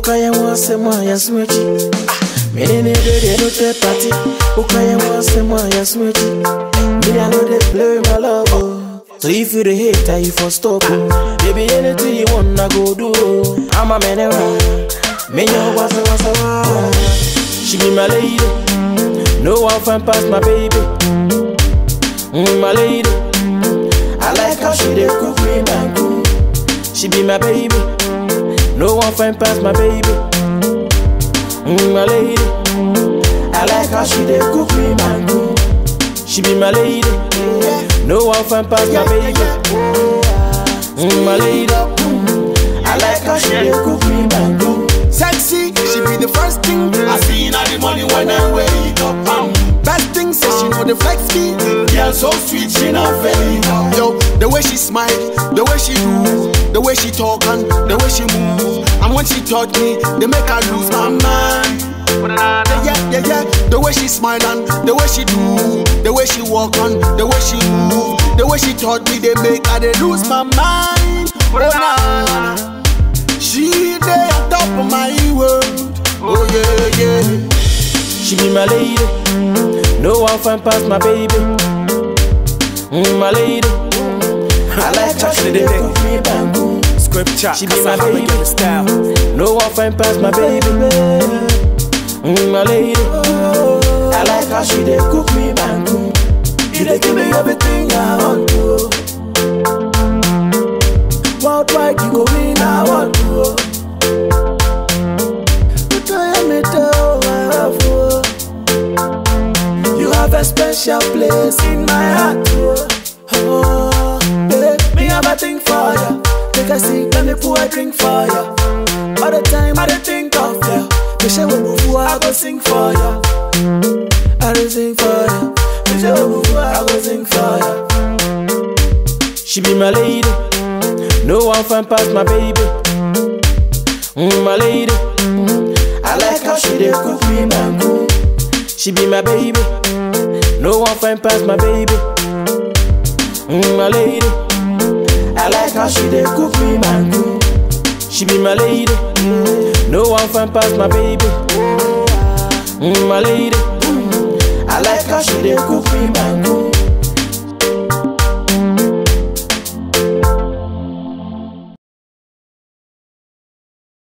Ukaya wase mwaya smechi Mene ne de de no te party Ukaya wase mwaya smechi Me I know they play my love oh. So if you the hater you for stop oh. Baby anything you want I go do oh. I'm a man around Me yo wasa wasa wa She be my lady No one find past my baby mm, My lady I like how she dey cook me mango She be my baby No one find past my baby mm, My lady I like how she dey cook me mango She be my lady No one find past my baby mm, My lady I like how she dey cook me mango Sexy, she be the first thing I see in the morning when I wake up. Um, Best thing, say she know the flex me. girl so sweet, she not fake. Yo, the way she smile, the way she do, the way she talk and the way she move. And when she touch me, they make her lose my mind. Yeah, yeah, yeah, yeah. The way she smile and the way she do, the way she walk and the way she move, the way she touch me, they make her they lose my mind. Oh nah, she there on top of my world. Oh yeah, yeah. She be my lady. No one find past my baby. Mm, my lady. I like how she dey cook me mango. Scripture, She be my baby. style. No one find past my baby. Mm, my lady. I like how she dey cook me mango. You dey give me everything I want to. Worldwide you go win I want to. But I am it all I have to. You have a special place in my heart. Oh, oh babe, me have a thing for you. Take a seat, let me pour a drink for you. All the time I dey think of you. Me say we move, I go sing for you. I go sing for you. Me say we move, I go sing for you. She be my lady. No one find past my baby. Mm, my lady. I like how she dey cook me mango. She be my baby. No one find past my baby. Mm, my lady. I like how she dey cook me mango. She be my lady. No one find past my baby. Mm, my lady. I like how she dey cook me mango.